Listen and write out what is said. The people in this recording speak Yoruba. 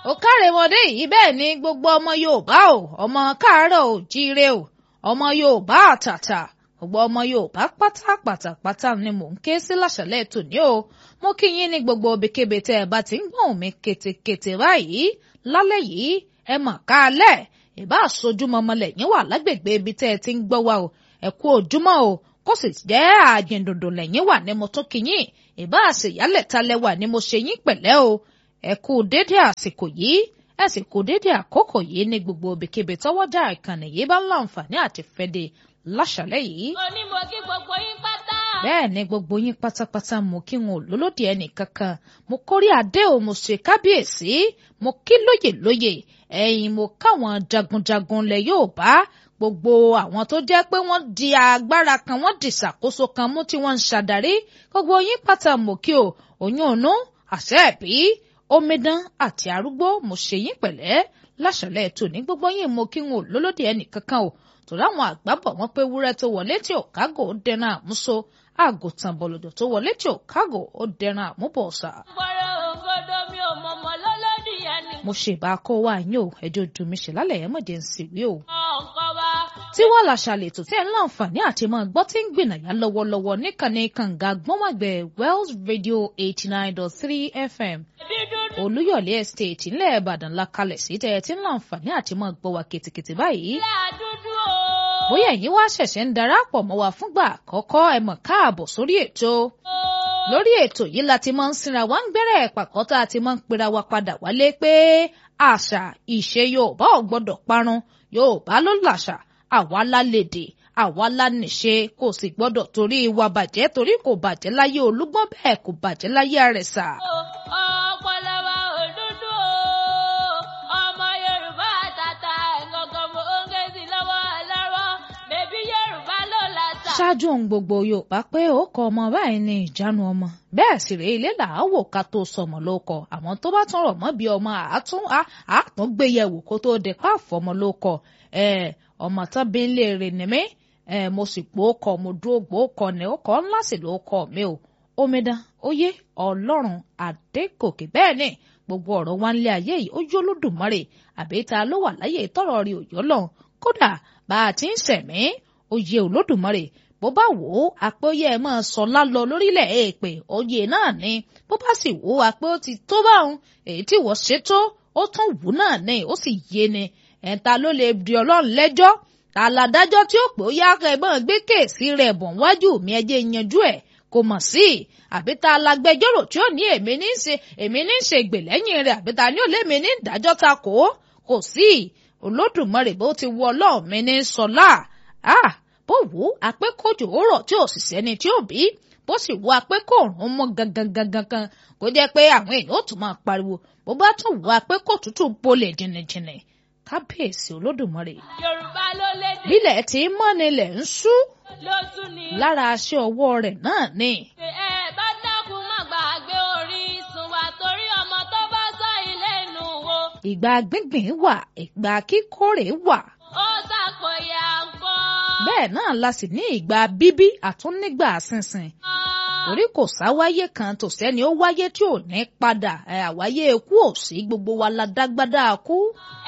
ó kárẹ̀mọdé yìí bẹ́ẹ̀ ni gbogbo ọmọ Yorùbá o ọmọ káàárọ̀ ò jíire o ọmọ Yorùbá àtàtà gbogbo ọmọ Yorùbá pátápátá pátá ni mò ń ké sí láṣálẹ́ tòní o mo kí yín ní gbogbo ibikíbi tẹ́ ẹ bá ti ń gbọ̀n mi ketekete báyìí lálẹ́ yìí ẹ mà káalẹ́ ìbá àsojúmọmọ lẹ́yìn wà lágbègbè ibi tẹ́ ẹ ti ń gbọ́ wa o ẹ kú ojúmọ́ o kó sì jẹ́ àjìndòdò lẹ́yìn wà ní mo tún kí yín ìbá àṣeyálẹ̀ talẹ̀ wà ní mo ṣe yín pẹ̀lẹ́ o ẹ kú dédé àsìkò yìí ẹ sì kú dédé àkókò yìí ní gbogbo ibikíbi tọ́wọ́jà ìkànnì yìí bá ń láǹfààní àti fẹ́de láṣálẹ́ yìí. mo ní mo kí gbogbo yín pátá. bẹ́ẹ̀ ni gbogbo yín pátápátá mo kí wọn ò lólódì ẹnì kankan mo kórí adé o mo ṣe kábíyèsí mo kí lóyè lóyè ẹ̀yin mo káwọn jagunjagun lẹ̀ yóò bá gbogbo àwọn tó jẹ́ pé wọ́n di agbára kan wọ́n di ìṣàkóso kan mú tí wọ́n ń ṣàdarí gbogbo yín pátá mo kí o oyún ònú àṣẹ ẹ̀bí omidan àti arúgbó mo ṣe yín pẹ̀lẹ́ láṣálẹ́ tòní gbogbo yín mo kí wọn ò lólódì ẹnì kankan o torí àwọn àgbà bọ̀ wọ́n pé wúrẹ́ tó wọlé tí ò kágò ó dẹran àmúso àgùntàn bọ̀lọ̀dọ̀ tó wọlé tí ò kágò ó dẹran àmúbọ̀ọ̀sà. gbọ́dọ̀ òǹgọdọ mi ò mọ̀mọ́ lọ́lọ́dì yẹn ni. mo ṣe ìbá kó wá yín o ẹjọ́ dùn mí ṣe lálẹ́ yẹn mọ̀dé ń sì wí o. ọ̀ǹkọ́ wa. tí wọ́n la ṣàlètò tí ẹ̀ ń láǹfààní àti máa gbọ́ tí ń gbìnàyà lọ́wọ́lọ́wọ́ níkànnì kànga gbọ́nwàgbẹ̀ Wells Radio eighty nine dot three FM dídúdú Olúyọ̀lé Estate ńlẹ̀ Ìbàdàn la kalẹ̀ sí tẹ́ ẹ ti ń láǹfààní àti máa gbọ́ wa kìtìkìtì báyìí ilé àdúdú o. bóyá ẹ̀yin wá ṣẹ̀ṣẹ̀ ń darapọ̀ mọ́ wa fúngbà àkọ́kọ́ ẹ mọ̀ káàbọ̀ sórí ètò lórí ètò yìí la ti máa ń sinra wa ń gbẹ́rẹ́ pàkọ́ tá a ti máa ń pera wa padà wálé pé àṣà ìṣe Yorùbá ò gbọ́dọ̀ parun Yorùbá ló làṣà àwa la lédè àwa la níṣe kò sì gbọ́dọ̀ torí ìwà bàjẹ́ torí kò bàjẹ́ láyé Olúgbọ́n bẹ́ẹ̀ kò bàjẹ́ láyé Àrẹ̀sà. ọpọlọ wa ò dúdú o. ọmọ Yorùbá àtàtà ẹ̀gọ́gọ́ mo ń gé sí lọ́wọ́ lọ́wọ́ bèbí Yorùbá ló làṣà. ṣáájú ohun gbogbo Yorùbá pé ó kọ ọmọ báyìí ní ìjánu ọmọ bẹ́ẹ̀ sì rèé ilé làáwò ká tó sọmọ ló kọ àwọn tó bá tún rọ̀ mọ́ bí ọmọ àátún àátún gbé yẹ̀wò kó tó dé pa àfọmọ ló kọ ọmọ tán bí ń lè rè ní mí mo sì gbó kọ mo dúró gbó kọ ní ó kọ ńlá sì ló kọ mi o omidan oyè Ọlọ́run Adégòkè bẹ́ẹ̀ ni gbogbo ọ̀rọ̀ wa nílé ayé yìí ó yó lódùmarè àbí ta ló wà láyé tọrọ rí òyọ́ lọ kódà bá a ti ń sẹ̀mí oyè olódùmarè bó bá wò ó àpéyẹ ẹ máa sọ lálọ lórílẹ̀ èèpẹ̀ oyè náà ni bó bá sì wò ó àpé ó ti tó báwọn èyí tí wọ́n ṣe tó ó tún wù náà ni ó sì yé ni ẹ̀ta ló lè di ọlọ́run lẹ́jọ́ ta ládájọ́ tí ó pè ó yá ẹ̀gbọ́n gbé kéèsì rẹ̀ bọ̀ wájú mi ẹjẹ́ yanjú ẹ̀ kò mọ̀ sí i àbí ta lágbẹjọ́rò tí ó ní èmi ní ṣe èmi ní ṣe gbè lẹ́yìn rẹ̀ àbí ta ní òlé mi ní ìdájọ́ ta kò ó kò sí i olódùmarè bó ti wọ ọlọ́run mi ní sọlá ah bó wù ú apẹ́kọ̀jò òrọ̀ tí ò sì sẹ́ni tí ò bí bó sì wù apẹ́kọ̀ọ̀rùn mọ́ gangan gangan kan kó jẹ́ pé àwọn èèyàn ó tún máa pariwo bó bá tún wù apẹ́kọ̀ tútù bolẹ̀ jìnnìjìnnì kábíyèsí olódùmarè Yorùbá ló lédè bílẹ̀ tí mọ́nilẹ̀ ń sú ló tún ní. lára aṣọ ọwọ́ rẹ̀ náà ni ẹ bá dákun má gbàgbé orísun wa torí ọmọ tó bá sọ ilé inú wo. ìgbà gbíngbìn wà ìgbà kíkórè wà ó ṣàpòyà nǹkan. bẹ́ẹ̀ náà la sì ní ìgbà bíbí àtúnígbà sínsìn torí kò sáwáyé kan tó sẹ́ni ó wáyé tí ò ní padà ẹ̀ àwáyé ikú ò sí gbogbo wa la dágbádá kú